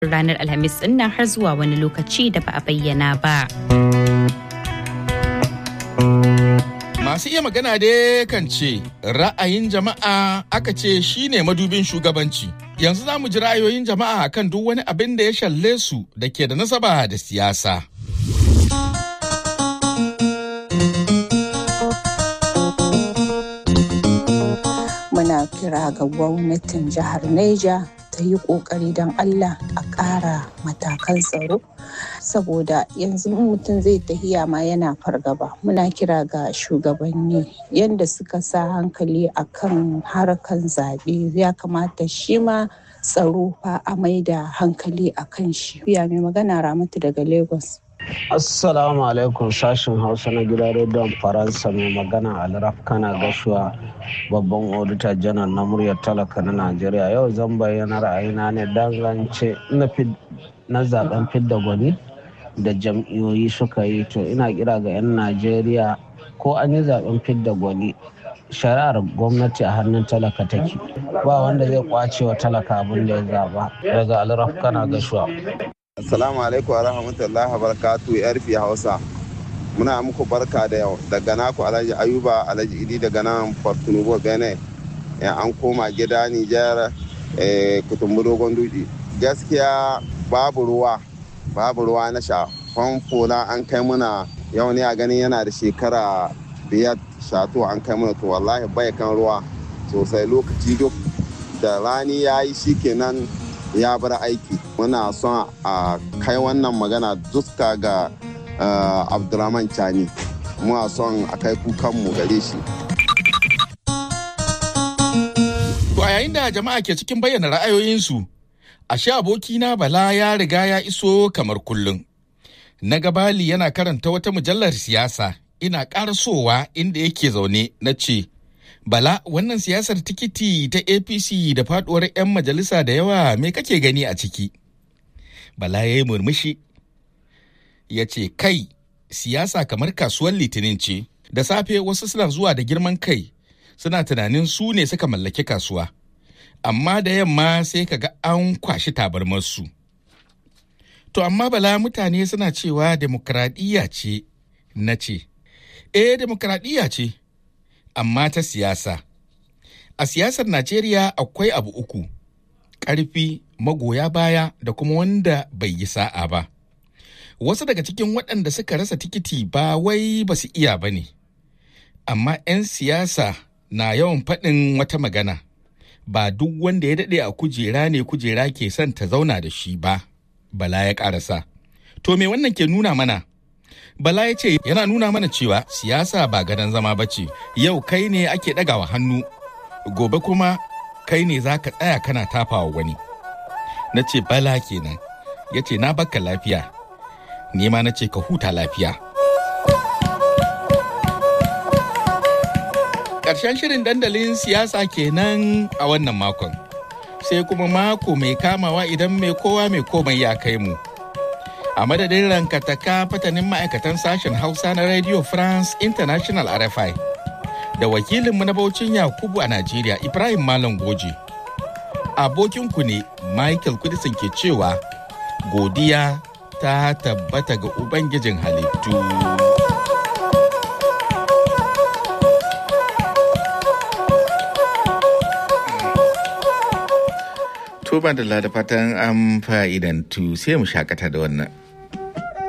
ranar alhamis din nan har zuwa wani lokaci da ba a bayyana ba. Masu iya magana dai kan ce ra'ayin jama'a aka ce shine madubin shugabanci. Yanzu za mu ji ra'ayoyin jama'a kan duk wani abin da ya shalle su da ke da nasaba da siyasa. Muna kira ga gwamnatin jihar Neja ta yi ƙoƙari don Allah a ƙara matakan tsaro saboda yanzu mutum zai tahiya ma yana fargaba muna kira ga shugabanni yadda suka sa hankali a kan harkan zaɓe ya kamata shi ma tsaro fa a mai da hankali a kan shi ya mai magana ramatu daga lagos Assalamu alaikum sashen Hausa na gidan rediyon Faransa mai magana Alraf kana gashuwa babban odita janar na muryar talaka na Najeriya yau zan bayyana ra'ayina ne dangance na zaben fidda gwani da jam'iyoyi suka yi to ina kira ga 'yan Najeriya ko an yi zaben fidda gwani shari'ar gwamnati a hannun talaka take ba wanda zai kwace wa talaka abin da ya zaba daga Alraf kana gashuwa. Assalamu alaikum wa rahmatullahi wa barakatu yarfi Hausa. Muna muku barka da yau daga naku Alhaji Ayuba Alhaji Idi daga nan Portunubo Benin. An koma gida Nijar kutumbu dogon duji. Gaskiya babu ruwa, babu ruwa na sha. Famfo na an kai muna yau ne a ganin yana da shekara biyar shato an kai muna to wallahi bai kan ruwa sosai lokaci duk da rani ya yi shikenan ya bar aiki muna son a kai wannan magana duska ga abdulrahman chani muna son a kai kukanmu gare shi To a yayin da jama'a ke cikin bayyana ra'ayoyinsu, ashe abokina Bala ya riga ya iso kamar kullum. Na gabali yana karanta wata mujallar siyasa ina ƙarasowa inda yake zaune na ce, Bala wannan siyasar tikiti ta APC da faduwar 'yan majalisa da yawa me kake gani a ciki? Bala ya yi murmushi. Ya ce, Kai, siyasa kamar kasuwar litinin ce, da safe wasu suna zuwa da girman kai, suna tunanin su ne suka mallaki kasuwa. Amma da yamma sai ka ga an kwashi tabarmarsu. To amma Bala mutane suna cewa demokradiyya ce, na ce, Eh, demokradiyya ce. amma ta siyasa. A siyasar Najeriya akwai abu uku, ƙarfi, magoya baya da kuma wanda bai yi sa'a ba. Wasu daga cikin waɗanda suka rasa tikiti ba wai ba su iya ba ne, amma 'yan siyasa na yawan faɗin wata magana, ba duk wanda ya daɗe a kujera ne kujera ke son ta zauna da shi ba, bala ya ƙarasa. To me wannan ke nuna mana? Bala ya ce yana nuna mana cewa siyasa ba gadon zama ba ce, yau kai ne ake ɗagawa hannu, gobe kuma kai ne za ka tsaya kana tafawa wani. Na ce bala kenan, ya ce na baka lafiya, nema na ce ka huta lafiya. Ƙarshen shirin dandalin siyasa kenan a wannan makon, sai kuma mako mai kamawa idan mai kowa mai komai ya kai mu. a madadin rankataka fatanin ma'aikatan sashen hausa na radio france international rfi da wakilinmu na baucin yakubu a najeriya ibrahim malam goje abokinku ne michael kudisin ke cewa godiya ta tabbata ga ubangijin halittu Tuba da fatan an fa'idantu sai mu shakata da wannan.